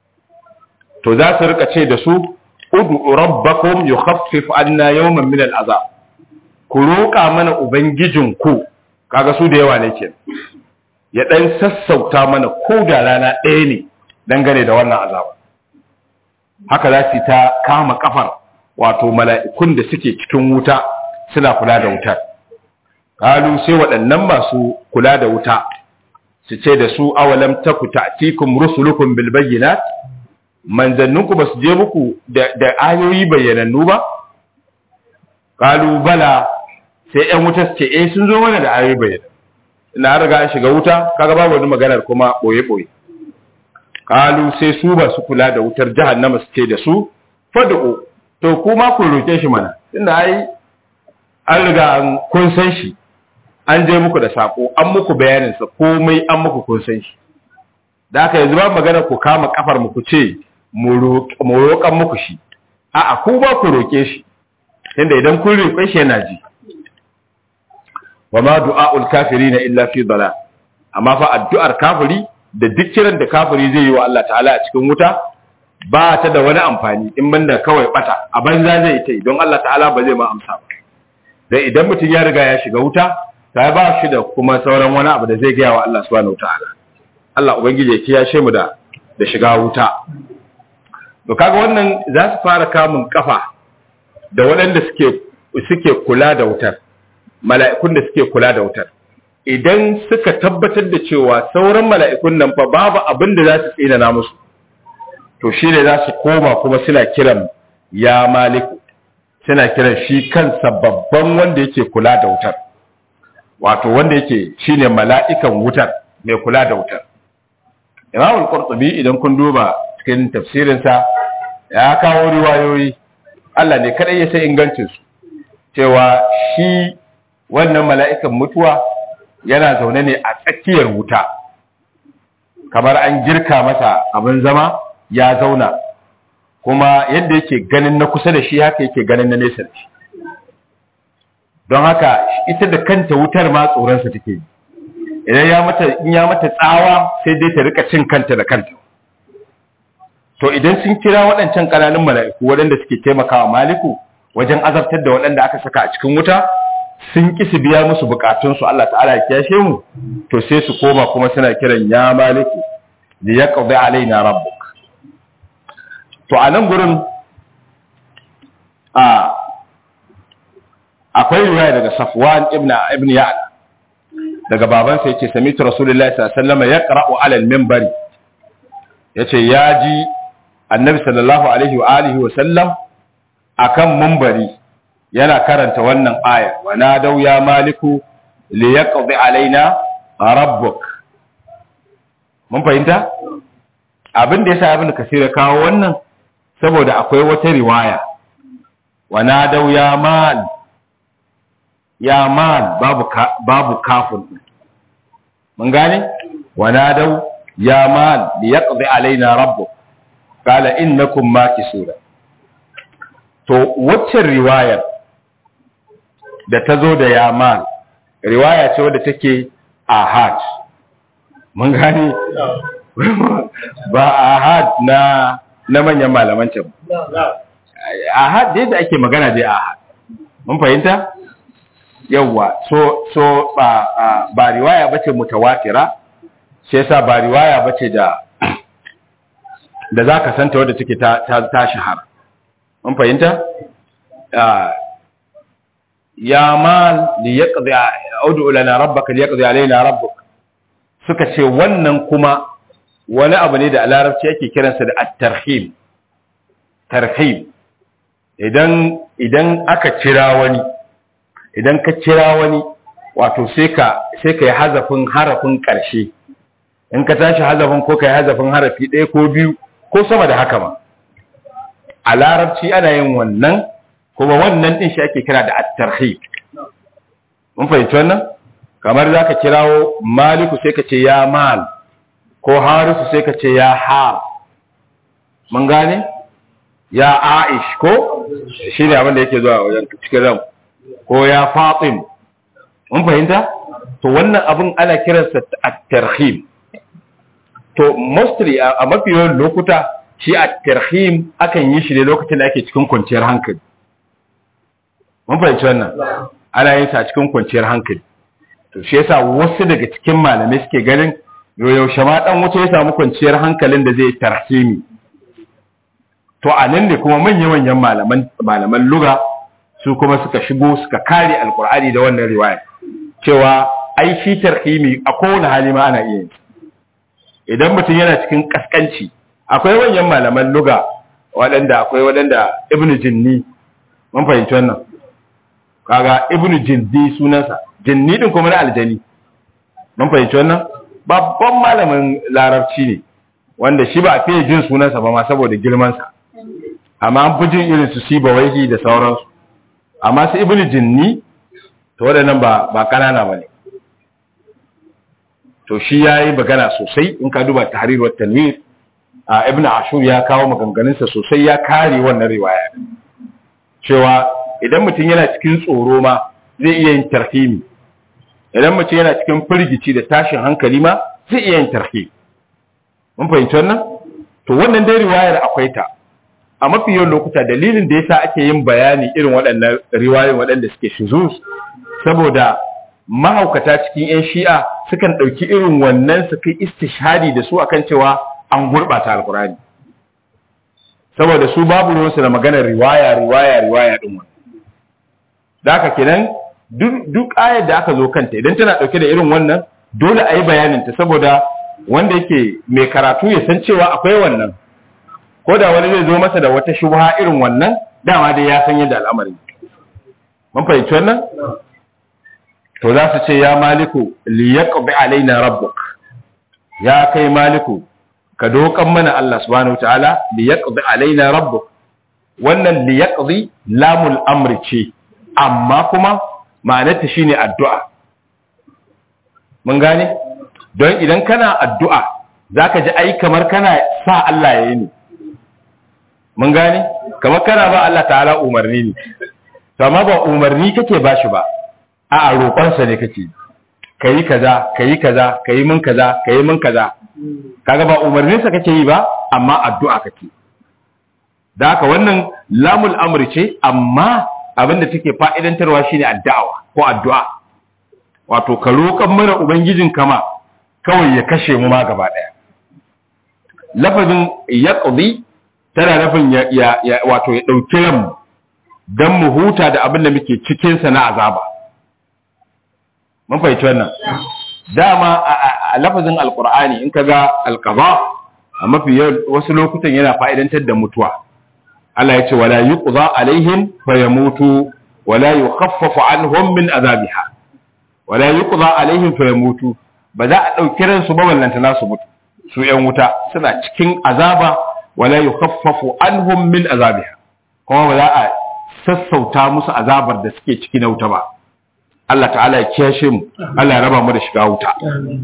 to za su rika ce da su udu rabbakum yukhaffif anna yawman min al'azab ku roƙa mana ubangijinku kaga su da yawa ne ke ya dan sassauta mana ko da rana ɗaya ne dangane da wannan azaba haka za su ta kama kafar wato mala'ikun da suke cikin wuta suna kula da wutar kalu sai waɗannan masu kula da wuta su ce da su awalam taku ta'tikum rusulukum bil bayyinat manzanninku ba su je muku da ayoyi bayyanannu ba kalu bala sai ‘yan wuta su ce, "Eh, sun zo mana da ayoyi bayyana." Ina riga an shiga wuta, kaga babu wani maganar kuma ɓoye-ɓoye. Kalu sai su ba su kula da wutar jahannama su ce da su, "Fadu'u, to kuma ku roƙe shi mana." Inda ai an riga an kun san shi, an je muku da sako, an muku bayaninsa, komai an muku kun san shi. Da haka yanzu ba maganar ku kama kafar mu ku ce, mu roƙan muku shi a'a ku ba ku roƙe shi inda idan kun roƙe shi yana ji wa ma du'a'ul kafirina illa fi dalal amma fa addu'ar kafiri da duk kiran da kafiri zai yi wa Allah ta'ala a cikin wuta ba ta da wani amfani in banda kawai bata a banza zai ta don Allah ta'ala ba zai ma amsa ba dai idan mutum ya riga ya shiga wuta ta ba shi da kuma sauran wani abu da zai gaya wa Allah subhanahu ta'ala Allah ubangiji ya kiyashe mu da da shiga wuta to kaga wannan za su fara kamun kafa da waɗanda suke suke kula da wutar mala'ikun da suke kula da wutar idan suka tabbatar da cewa sauran mala'ikun nan fa babu abin da za su tsinana musu to shi ne za su koma kuma suna kiran ya maliku suna kiran shi kansa babban wanda yake kula da wutar wato wanda yake shine mala'ikan wutar mai kula da wutar imam al-qurtubi idan kun duba cikin tafsirinsa ya kawo riwayoyi Allah ne kadai ya sai ingancin su cewa shi wannan mala'ikan mutuwa yana zaune ne a tsakiyar wuta kamar an girka masa abin zama ya zauna kuma yadda yake ganin na kusa da shi haka yake ganin na nesa da shi don haka ita da kanta wutar ma tsoronsa take yi idan ya mata in ya mata tsawa sai dai ta rika cin kanta da kanta to idan sun kira waɗancan ƙananun mala'iku waɗanda suke taimakawa maliku wajen azabtar da waɗanda aka saka a cikin wuta sun ki su biya musu bukatunsu Allah ta'ala ya kiyashe mu to sai su koma kuma suna kiran ya maliku da ya qadi alaina rabbuk to a nan gurin a akwai riwaya daga Safwan ibn ibn Ya'la daga babansa yace sami'tu rasulullahi sallallahu alaihi wasallam yaqra'u 'ala al-minbari yace ya ji annabi sallallahu alaihi wa alihi wa sallam akan minbari yana karanta wannan aya wa nadaw ya maliku li yaqdi alaina rabbuk mun fahimta abin da yasa ibn kasir kawo wannan saboda akwai wata riwaya wa nadaw ya mal ya mal babu ka, babu kafin mun gane wa nadaw ya mal li yaqdi alaina rabbuk qala innakum makisuna to waccan riwayar da ta zo da yaman riwaya ce wadda take ahad mun gani ba ahad na na manyan malaman can ahad dai da ake magana dai ahad mun fahimta yawwa so so ba ba riwaya bace mutawatira shi yasa ba riwaya bace da da zaka santa wadda take ta ta shahara mun fahimta ya mal li yaqdi audu lana rabbaka li yaqdi alaina rabbuk suka ce wannan kuma wani abu ne da a larabci yake kiransa da at-tarhim tarhim idan idan aka kira wani idan ka kira wani wato sai ka sai ka yi hazafin harafin karshe in ka tashi hazafin ko ka yi hazafin harafi ɗaya ko biyu ko sama da haka ma a larabci ana yin wannan kuma wannan din shi ake kira da at-tarhib mun fahimci wannan kamar zaka kirawo maliku sai ka ce ya mal ko harisu sai ka ce ya har mun gane ya aish ko shine abin da yake zuwa wajen cikin ran ko ya fatim mun fahimta to wannan abin ana kiransa at-tarhib to mostly a mafi yawan lokuta shi at-tarhim akan yi shi ne lokacin da ake cikin kwanciyar hankali mun fahimci wannan ana yin sa cikin kwanciyar hankali to shi yasa wasu daga cikin malamai suke ganin yaushe ma dan wuce ya samu kwanciyar hankalin da zai tarhimi to a nan ne kuma manya-manyan malaman malaman lugha su kuma suka shigo suka kare alkur'ani da wannan riwaya cewa ai shi tarhimi a kowane hali ma ana iya yin idan mutum yana cikin kaskanci akwai manyan malaman lugha waɗanda akwai waɗanda ibnu jinni mun fahimci wannan kaga ibnu jindi sunansa jinni din kuma na aljani mun fahimci wannan babban malamin larabci ne wanda shi ba a fiye jin sunansa ba ma saboda girmansa amma an fi jin irin su siba waihi da sauransu amma su ibnu jinni to waɗannan ba ba kanana bane to shi yayi magana sosai in ka duba tahrir wa tanwir a ibn ashur ya kawo maganganunsa sosai ya kare wannan riwaya cewa idan mutum yana cikin tsoro ma zai iya yin tarhimi idan mutum yana cikin firgici da tashin hankali ma zai iya yin tarhimi mun fahimci wannan to wannan dai riwayar akwai ta a mafi yawan lokuta dalilin da yasa ake yin bayani irin waɗannan riwayoyin waɗanda suke shuzuz saboda mahaukata cikin 'yan shi'a sukan ɗauki irin wannan su kai istishhadi da su akan cewa an gurɓata alkurani saboda su babu ruwansu da maganar riwaya riwaya riwaya ɗin wani da haka kenan duk ayar da aka zo kanta idan tana ɗauke da irin wannan dole a yi bayaninta saboda wanda yake mai karatu ya san cewa akwai wannan ko da wani zai zo masa da wata shubha irin wannan dama dai ya san yadda al'amari mun fahimci wannan to za su ce ya maliku li yaqbi alaina rabbuk ya kai maliku ka dokan mana Allah subhanahu wataala li yaqdi alaina rabbuk wannan li yaqdi lamul amri ce amma kuma ma'anarta shine addu'a mun gane don idan kana addu'a zaka ji ai kamar kana sa Allah yayi ne mun gane kamar kana ba Allah ta'ala umarni ne to amma ba umarni kake bashi ba a roƙonsa ne kake kayi kaza kayi kaza kayi mun kaza kayi mun kaza kaga ba umarninsa kake yi ba amma addu'a kake da haka wannan lamul amri ce amma abinda take fa'idantarwa shine addu'a ko addu'a wato ka roƙan mana ubangijin kama kawai ya kashe mu ma gaba daya lafazin yaqdi tana nufin ya, ya, wato ya dauki ran dan mu huta da abin da muke cikin sa na azaba mun fahimci wannan dama a lafazin alkur'ani in kaga alqada a mafi wasu lokutan yana fa'idantar da mutuwa Allah ya ce wala yuqza alaihim fayamutu wala yukhaffafu anhum min azabiha wala yuqza alaihim fayamutu ba za a dauki ransu ba wallanta nasu mutu su yan wuta suna cikin azaba wala yukhaffafu anhum min azabiha kuma ba za a sassauta musu azabar da suke ciki na wuta ba Allah ta'ala ya kiyashe mu Allah ya raba mu da shiga wuta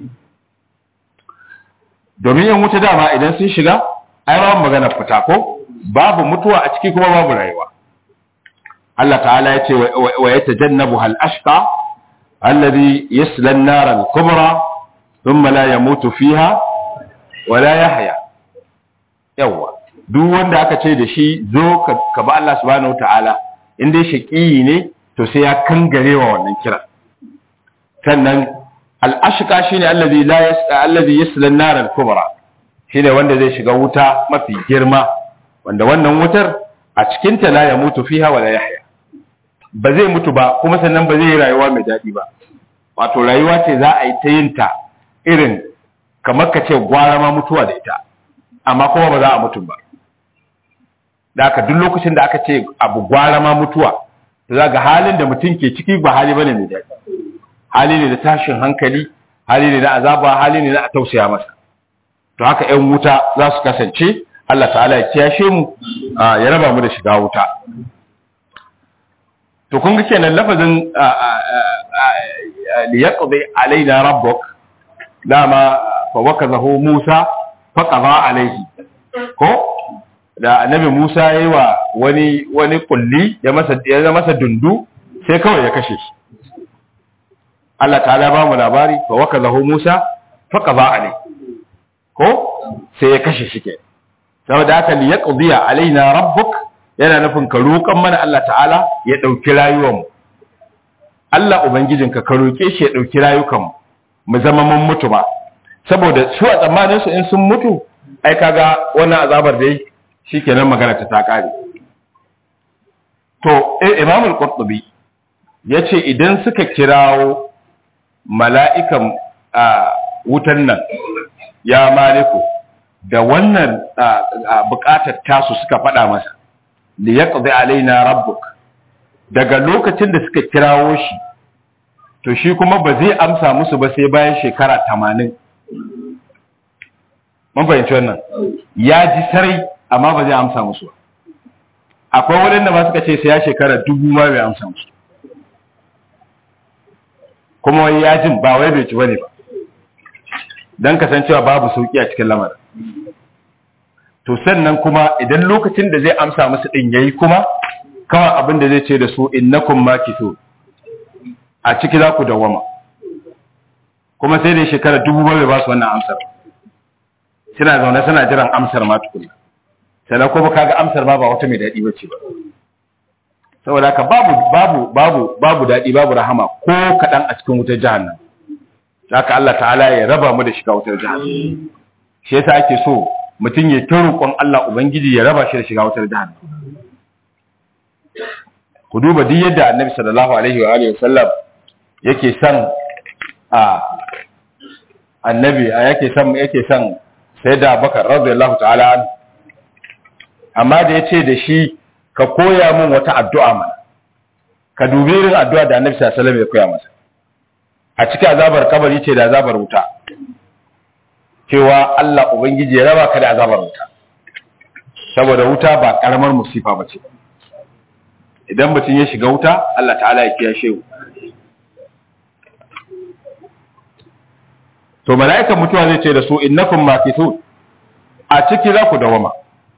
domin yan wuta dama idan sun shiga ai babu magana fita ko babu mutuwa a ciki kuma babu rayuwa Allah ta'ala ya ce wa yatajannabu hal ashqa alladhi yasla an-nar al-kubra thumma la yamutu fiha wa la yahya yawa duk wanda aka ce da shi zo ka ba Allah subhanahu wa ta'ala in dai shaqiyi ne to sai ya kangare wa wannan kira sannan al'ashika shi ne allazi yaslan narar kubra shi ne wanda zai shiga wuta mafi girma wanda wannan wutar a cikinta la ya mutu fiha wala yahya ba zai mutu ba kuma sannan ba zai yi rayuwa mai daɗi ba wato rayuwa ce za a yi ta yin ta irin kamar ka ce gwara ma mutuwa da ita amma kuma ba za a mutu ba da aka duk lokacin da aka ce abu gwara ma mutuwa za ga halin da mutum ke ciki ba hali bane mai daɗi hali ne da tashin hankali hali ne na azaba hali ne na a tausaya masa to haka ƴan wuta za su kasance Allah ta'ala ya kiyashe mu ya raba mu da shiga wuta to kun ga kenan lafazin li yaqdi alaina rabbuk dama fa wakazahu Musa fa qada alaihi ko da annabi Musa ya yi wa wani wani kulli ya masa ya masa dundu sai kawai ya kashe shi Allah ta'ala ba mu labari fa wakazahu Musa fa qada alai ko sai ya kashe shi ke saboda haka li yaqdiya alaina rabbuk yana nufin ka roƙan mana Allah ta'ala ya dauki rayuwar mu Allah ubangijinka ka roke shi ya dauki rayukan mu mu zama mun mutu ba saboda su a tsammanin su in sun mutu ai kaga wannan azabar dai shikenan magana ta ta kare to eh Imam al-Qurtubi yace idan suka kirawo mala'ikan wutan nan ya maliku da wannan bukatar tasu suka faɗa masa da ya ƙazi alaina rabbuk daga lokacin da suka kirawo shi to shi kuma ba zai amsa musu ba sai bayan shekara tamanin mun fahimci wannan ya ji sarai amma ba zai amsa musu ba akwai waɗanda ba suka ce sai ya shekara dubu ma bai amsa musu kuma wai ya jin ba wai bai ci bane ba don kasancewa babu sauki a cikin lamarin to sannan kuma idan lokacin da zai amsa musu din yayi kuma kawai abin da zai ce da su innakum makisu a ciki za ku dawama kuma sai da shekara dubu bai ba su wannan amsar suna zaune suna jiran amsar ma tukunna sannan kuma kaga amsar ma ba wata mai daɗi bace ba saboda haka babu babu babu babu daɗi babu rahama ko kaɗan a cikin wutar jahannam haka Allah ta'ala ya raba mu da shiga wutar jahannam shi yasa ake so mutum ya ta roƙon Allah ubangiji ya raba shi da shiga wutar jahannam ku duba duk yadda annabi sallallahu alaihi wa alihi wasallam yake son a annabi a yake son yake son sayyida Abubakar radiyallahu ta'ala an amma da yace da shi ka koya min wata addu'a mana ka dubi irin addu'a da annabi sallallahu alaihi wasallam ya koya masa a cikin azabar kabari ce da azabar wuta cewa Allah ubangiji ya raba ka da azabar wuta saboda wuta ba karamar musifa bace idan mutum ya shiga wuta Allah ta'ala ya kiyashe mu to mala'ikan mutuwa zai ce da su innakum makithun a ciki za ku dawama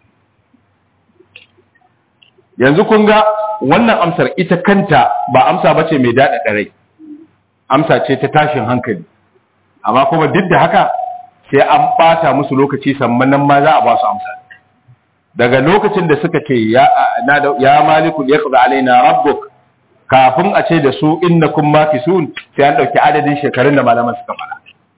yanzu kun ga wannan amsar ita kanta ba amsa bace mai daɗa rai amsa ce ta tashin hankali amma kuma duk da haka sai an ɓata musu lokaci sannan nan ma za a ba su amsa daga lokacin da suka ce ya ya maliku yaqdi alaina rabbuk kafin a ce da su innakum makisun sai an dauki adadin shekarun da malaman suka fara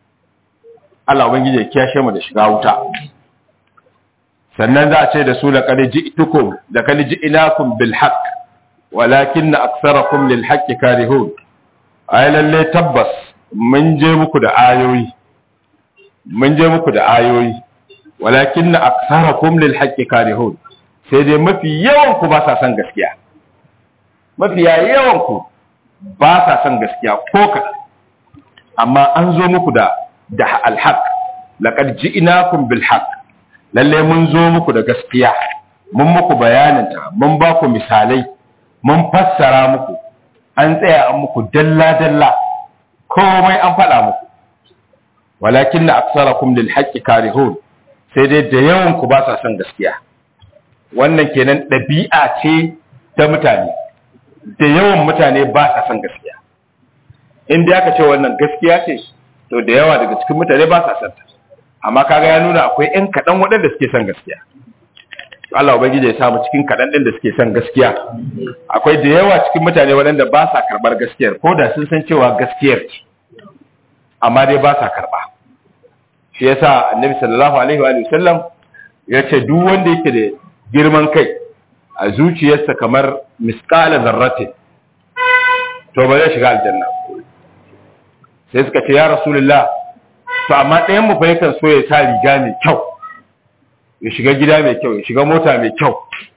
Allah ubangiji ya kiyashe mu da shiga wuta sannan za a ce da su laqad ji'tukum laqad ji'nakum bil haqq walakin aktharakum lil haqqi karihun ay lalle tabbas mun je muku da ayoyi mun je muku da ayoyi walakin aktharakum lil haqqi karihun sai dai mafi yawan ku ba sa son gaskiya mafi yawan ku ba sa son gaskiya ko kaɗan amma an zo muku da da alhaq laqad ji'nakum bil haqq lalle mun zo muku da gaskiya mun muku bayaninta mun ba ku misalai mun fassara muku an tsaya an muku dalla dalla komai an faɗa muku walakin na aksarakum lil haqqi karihun sai dai da yawan ku ba sa son gaskiya wannan kenan ɗabi'a ce ta mutane da yawan mutane ba sa son gaskiya in dai aka ce wannan gaskiya ce to da yawa daga cikin mutane ba sa son ta amma kaga ya nuna akwai ƴan kaɗan waɗanda suke son gaskiya Allah ubangiji ya samu cikin kaɗan ɗin da suke son gaskiya akwai da yawa cikin mutane waɗanda ba sa karɓar gaskiyar ko da sun san cewa gaskiyar ce amma dai ba sa karɓa shi yasa annabi sallallahu alaihi wa sallam ya ce duk wanda yake da girman kai a zuciyarsa kamar misqala zarratin to ba zai shiga aljanna sai suka ce ya rasulullah to amma ɗayan mu fa yakan so ya sa riga mai kyau ya shiga gida mai kyau ya shiga mota mai kyau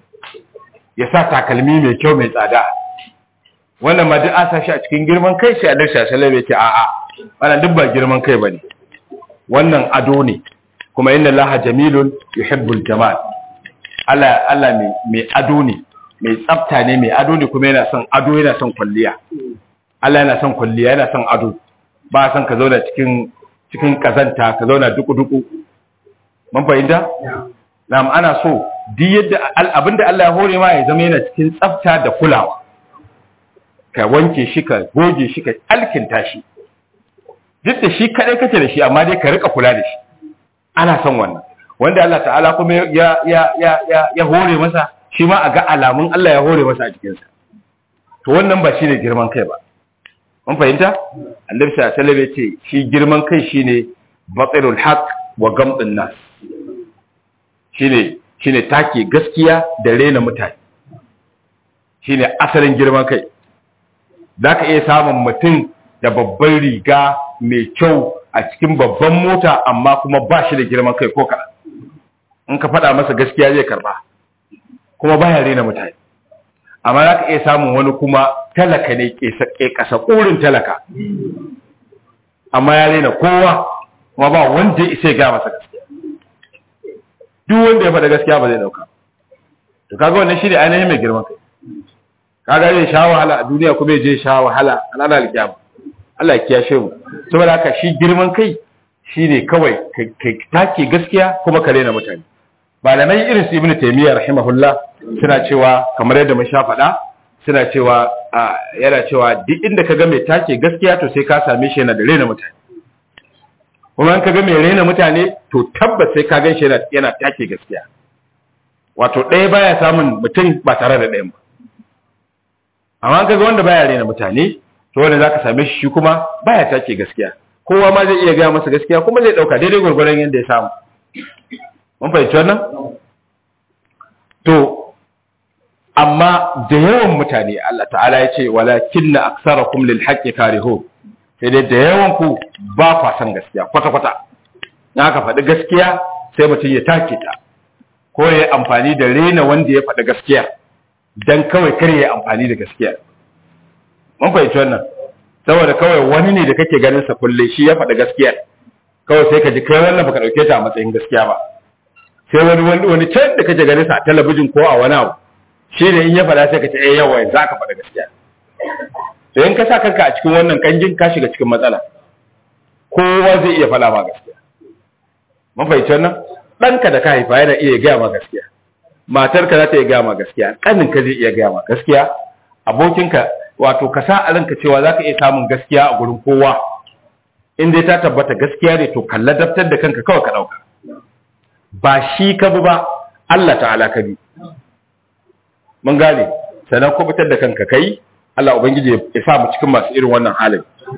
ya sa takalmi mai kyau mai tsada wannan ma duk an sa shi a cikin girman kai sai annabi sallallahu alaihi ya ce a'a wannan duk ba girman kai bane wannan ado ne kuma inna allaha jamilun yuhibbul jamal Allah Allah mai mai ado ne mai tsafta ne mai ado ne kuma yana son ado yana son kwalliya Allah yana son kwalliya yana son ado ba son ka zauna cikin cikin kazanta ka zauna duku-duku mun fahimta? na'am ana so duk yadda abinda Allah ya hore ma ya zama yana cikin tsafta da kulawa ka wanke shi ka goge shi ka alkinta shi duk da shi kadai kace da shi amma dai ka rika kula da shi ana son wannan wanda Allah ta'ala kuma ya ya ya ya, ya hore masa shi ma a ga alamun Allah ya hore masa a cikinsa to wannan ba shine girman kai ba mun fahimta annabi sallallahu alaihi wasallam ya ce shi girman kai shine batilul haqq wa gamdun nas shine shine take gaskiya da rena mutane shine asalin girman kai zaka iya samun mutum da babban riga mai kyau a cikin babban mota amma kuma ba shi da girman kai ko kaɗan in ka faɗa masa gaskiya zai karba kuma baya rena mutane amma za ka iya samun wani kuma talaka ne ke kasa ƙurin talaka amma ya rena kowa kuma ba wanda ya isa ga masa gaskiya duk wanda ya faɗa gaskiya ba zai dauka to kaga wannan shine ainihin mai girman kai kaga zai sha wahala a duniya kuma je sha wahala a ranar alkiyama Allah ya kiyashe mu saboda haka shi girman kai shine kawai ka take gaskiya kuma ka rena mutane malamai irin su ibnu taymiya rahimahullah suna cewa kamar yadda mun sha faɗa suna cewa yana cewa duk inda ka ga mai take gaskiya to sai ka same shi yana da rena mutane kuma in ka ga mai rena mutane to tabbas sai ka gan shi yana take gaskiya wato ɗaya baya samun mutum ba tare da ɗayan ba amma ka ga wanda baya rena mutane to wanda zaka same shi kuma baya take gaskiya kowa ma zai iya gaya masa gaskiya kuma zai ɗauka daidai gwargwaron yadda ya samu mun fahimci wannan to amma da yawan mutane Allah ta'ala ya ce walakinna aktsarakum lil haqqi karihun sai dai da yawan ku ba kwa san gaskiya kwata kwata na ka faɗi gaskiya sai mutum ya take ta ko ya amfani da rena wanda ya faɗi gaskiya dan kawai kar ya amfani da gaskiya mun fahimci wannan saboda kawai wani ne da kake ganin sa kulle shi ya faɗi gaskiya kawai sai ka ji kai wannan baka dauke ta a matsayin gaskiya ba sai wani wani wani can da kake ganin sa a talabijin ko a wani abu shi ne in ya faɗa sai ka ce eh yawa za ka faɗa gaskiya to in ka sa kanka a cikin wannan kanjin ka shiga cikin matsala kowa zai iya faɗa ma gaskiya mun fahimci wannan ɗanka da ka haifa yana iya gaya ma gaskiya matarka za ta iya gaya ma gaskiya ƙaninka zai iya gaya ma gaskiya abokinka wato ka sa a ranka cewa za ka iya samun gaskiya a gurin kowa in dai ta tabbata gaskiya ne to kalla daftar da kanka kawai ka ɗauka ba shi ka bi ba Allah ta'ala ka bi mun gane sannan ko fitar da kanka kai Allah ubangiji ya sa mu cikin masu irin wannan halin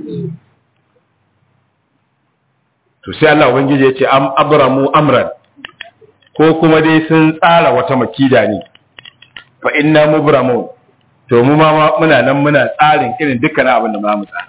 to sai Allah ubangiji ya ce am abramu amran ko kuma dai sun tsara wata makida ne fa inna mubramun to mu ma muna nan muna tsarin irin dukkan abin da mu tsara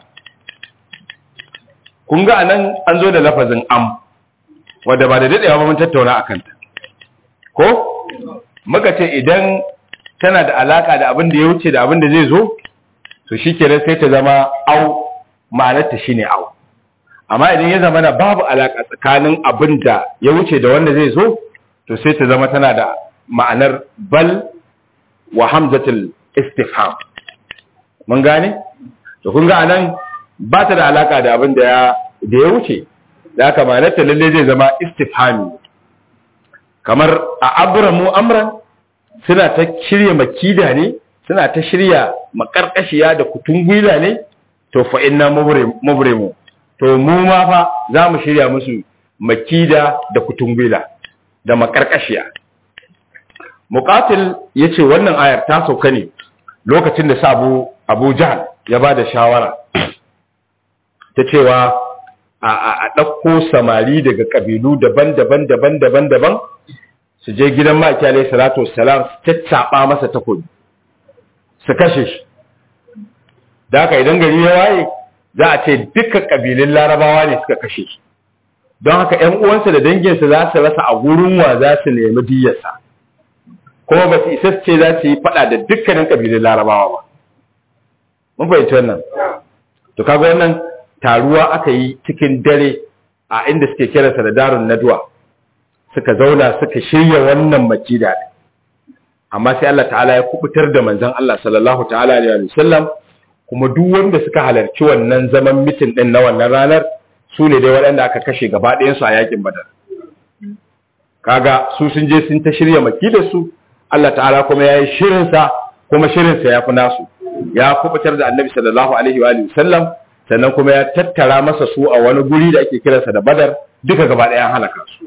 kun ga anan an zo da lafazin am wanda ba da dadewa ba mun tattauna akan ta ko muka ce idan tana da alaka da abin da ya wuce da abin da zai zo to shikenan sai ta zama au ma'anarta shine au amma idan ya zama na babu alaka tsakanin abin da ya wuce da wanda zai zo to sai ta zama tana da ma'anar bal wa hamzatul istifham mun gane to kun ga anan ba ta da alaka da abin da ya da ya wuce da haka ma'anarta lalle zai zama istifhami kamar a abramu amran suna ta shirya makida ne suna ta shirya makarkashiya da kutungwila ne to fa inna mubrimu to mu ma fa za mu shirya musu makida da kutungwila da makarkashiya muqatil yace wannan ayar ta sauka ne lokacin da sabu abu jahal ya ba da shawara ta cewa a ɗauko samari daga ƙabilu daban-daban daban-daban daban su je gidan maki alaihi salatu wassalam su caccaɓa masa takobi su kashe shi da haka idan gari ya waye za a ce dukkan ƙabilun larabawa ne suka kashe shi don haka ‘yan uwansa da danginsa za su rasa a gurin wa za su nemi diyarsa kuma ba su isa ce za su yi faɗa da dukkanin ƙabilun larabawa ba mun fahimci wannan to kaga wannan taruwa aka yi cikin dare a inda suke kiransa da darun nadwa suka zauna suka shirya wannan makida ne amma sai Allah ta'ala ya kubutar da manzon Allah sallallahu ta'ala alaihi wasallam kuma duk wanda suka halarci wannan zaman mitin din na wannan ranar su ne dai waɗanda aka kashe gaba ɗayan su a yakin badar kaga su sun je sun ta shirya makidar su Allah ta'ala kuma yayi shirin sa kuma shirin sa ya fi nasu ya kubutar da annabi sallallahu alaihi wa sallam sannan kuma ya tattara masa su a wani guri da ake kiransa da badar duka gaba ɗaya halaka su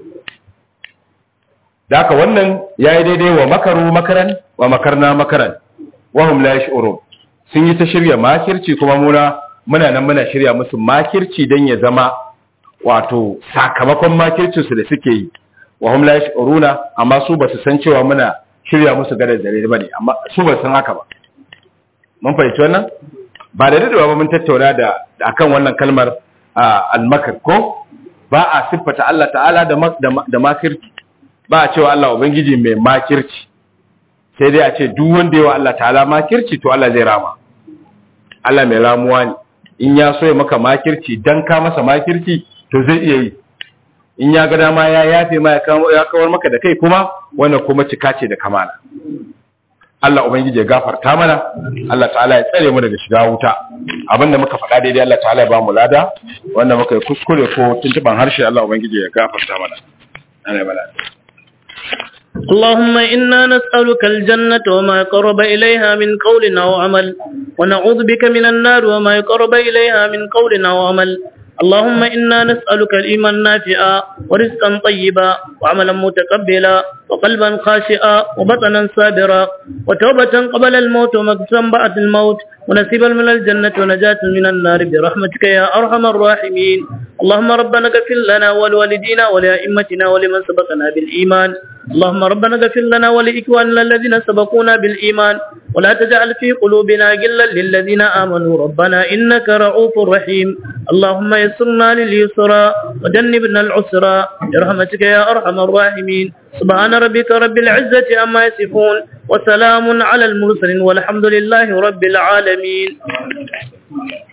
da haka wannan ya yi daidai wa makaru makaran wa makarna makaran wahum la yash'urun sun yi ta shirya makirci kuma muna muna nan muna shirya musu makirci dan ya zama wato sakamakon makircin su da suke yi wahum la yash'uruna amma su ba su san cewa muna shirya musu gadar dare bane amma su ba san haka ba mun fahimci wannan ba da dadewa ba mun tattauna da akan wannan kalmar al-makr ko ba a siffata Allah ta'ala da da makirci ba a cewa Allah ubangiji mai makirci sai dai a ce duk wanda yawa Allah ta'ala makirci to Allah zai rama Allah mai ramuwa ne in ya so ya maka makirci dan ka masa makirci to zai iya yi in ya ga dama ya yafe ma ya kawar maka da kai kuma wannan kuma cika ce da kamala Allah ubangiji ya gafarta mana Allah ta'ala ya tsare mu daga shiga wuta abinda muka faɗa daidai Allah ta'ala ya ba mu lada wanda muka yi kuskure ko tuntuban harshe Allah ubangiji ya gafarta mana ana bala اللهم إنا نسألك الجنة وما قرب إليها من قول أو عمل ونعوذ بك من النار وما يقرب إليها من قول أو عمل اللهم إنا نسألك الإيمان نافعا ورزقا طيبا وعملا متقبلا وقلبا خاشئا وبطنا صابرا وتوبة قبل الموت ومكسا بعد الموت ونسيبا من الجنة ونجاة من النار برحمتك يا أرحم الراحمين اللهم ربنا اغفر لنا ولوالدينا ولأئمتنا ولمن سبقنا بالإيمان اللهم ربنا اغفر لنا ولإخواننا الذين سبقونا بالإيمان ولا تجعل في قلوبنا غلا للذين آمنوا ربنا إنك رؤوف رحيم اللهم يسرنا لليسرى وجنبنا العسرى برحمتك يا أرحم الراحمين سبحان ربك رب العزة عما يصفون وسلام على المرسلين والحمد لله رب العالمين